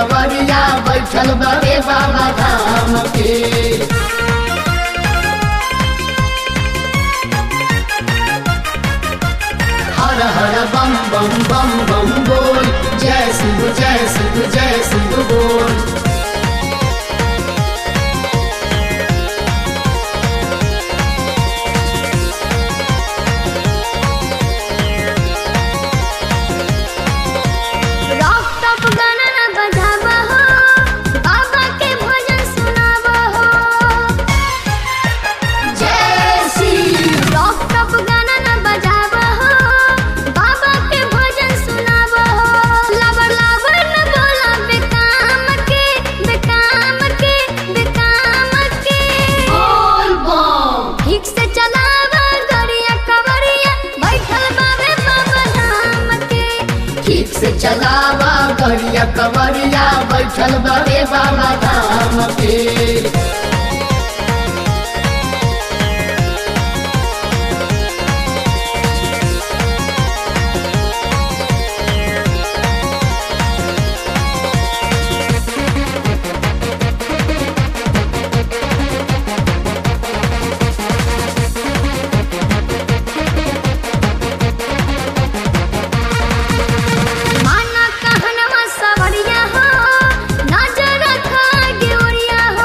कवरिया बैठल बड़े बाबा धाम के हर हर बम बम बम बम बोल जय शिव जय शिव जय शिव बोल रॉक टॉप गाना ना बजावा हो बाबा के भजन सुनावा हो जय शिव रॉक टॉप गाना ना बजावा हो बाबा के भजन सुनावा हो लबर लबर न बोला बेकाम के बेकाम के बेकाम के बोल बम ठीक से चलावा गरिया कवरिया बैठल बाबे बाबा धाम के ठीक से चलावा गरिया कवरिया बैठल बड़े बाबा धाम के माना कहनवा सवरिया हो नजर रखा ड्योरिया हो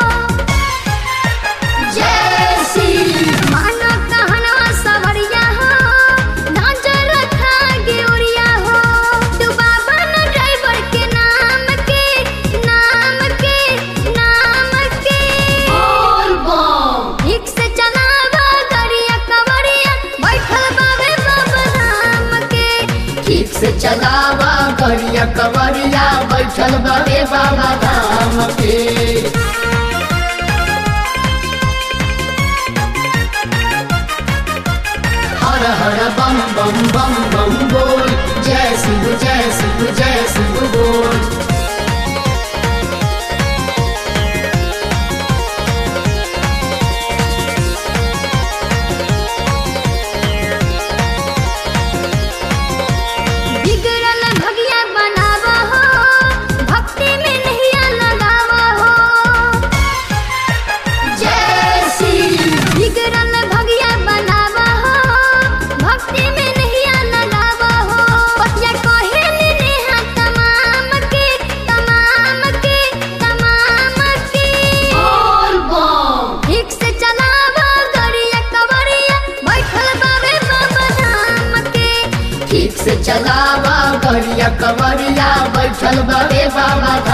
जय शिव माना कहनवा सवरिया हो नजर रखा ड्योरिया हो तू बाबा न ड्राइवर के नाम के नाम के नाम के बोल बम ठीक से चलावा गरिया कवरिया बैठल बाबे बाबा धाम के ठीक से चलावा गरिया कवरिया बैठल बड़े बाबा धाम के हर हर बम बम बम बम बोल जय शिव जय शिव जय शिव बोल बिगड़ल भगिया बनावा हो भक्ति में नहिया लगावा हो जय शिव बिगड़ल भगिया बनावा हो भक्ति में नहिया लगावा हो पतिया कहे नेहा तमाम के तमाम के तमाम के बोल बम ठीक से चलावा गरिया कवरिया बैठल बाबे बाबा धाम के ठीक से चलावा गरिया कवरिया बैठल बड़े बाबा